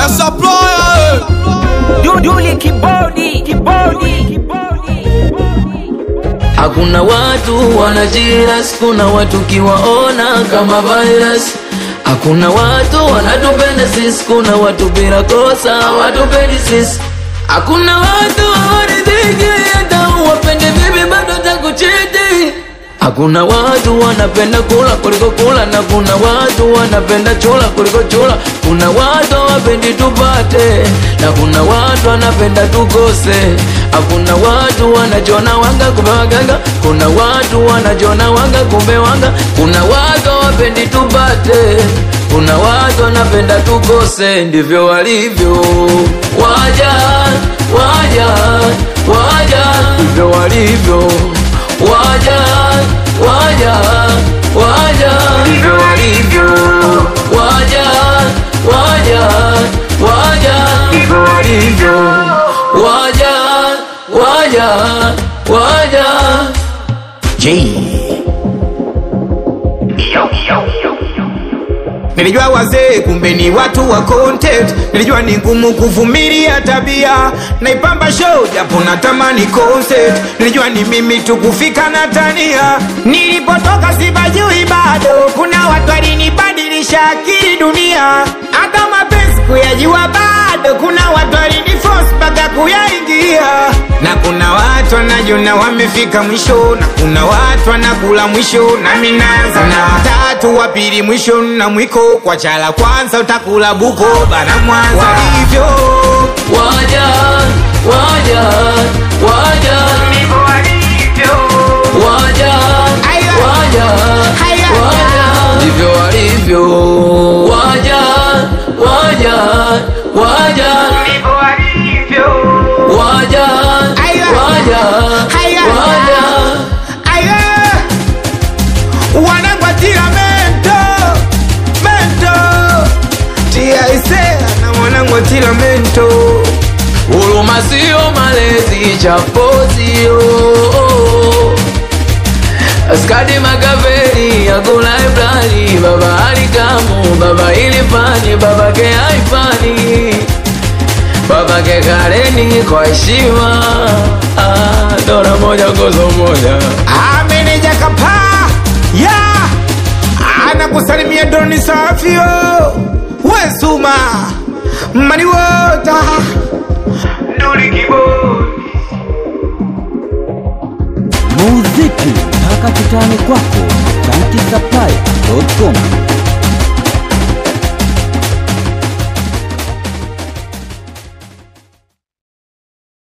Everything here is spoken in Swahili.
Mr. Supplier Duduli kibodi, kibodi, kibodi. Hakuna watu wanajiras, kuna watu kiwaona kama virus. Hakuna watu wanatupenda sisi, kuna watu bila kosa watupendi sisi. Hakuna watu hawaridhiki, hata uwapende vipi bado takuchiti. Hakuna watu wanapenda kula kuliko kula, na kuna watu wanapenda chula kuliko chula. Kuna watu hawapendi tupate, na kuna watu wanapenda tukose. Hakuna watu wanajona wanga kumbe waganga, kuna watu wanajona wanga kumbe wanga. Kuna watu hawapendi tupate, kuna watu wanapenda tukose. Ndivyo walivyo waja, waja, waja, ndivyo walivyo waja waja waja ndivyo walivyo waja waja waja ndivyo walivyo waja waja waja Nilijua wazee kumbe ni watu wa content. Nilijua ni ngumu kuvumilia tabia, naipamba show japo natamani concert. Nilijua ni mimi tu kufika na tania, nilipotoka sipajui bado. Kuna watu walinibadilisha akili dunia, hata mapenzi kuyajua bado. Kuna watu waliniforce mpaka kuyaingia, na kuna watu wanajona wamefika mwisho, na kuna watu wanakula mwisho, nami naanza na watatu wa pili mwisho na mwiko kwa chala kwanza utakula buko bana Mwanza walivyo waja waja waja waja Aya. waja Aya. waja ndivyo walivyo waja waja waja waja Aya. waja Aya. waja Aya. wanangwatira mento mento tiaisea na mwanangwatira mento Huruma sio malezi, chapo sio Askadi Makaveli, Agula Ibrani, Baba Alikamu, Baba Ilifani, Baba ke Haifani, Baba ke Kareni kwa heshima Ah, Dora moja gozo moja ameneja kapaa ya anakusalimia doni safio wesuma maniwota Muziki mpaka kitani kwako, chanki supply.com.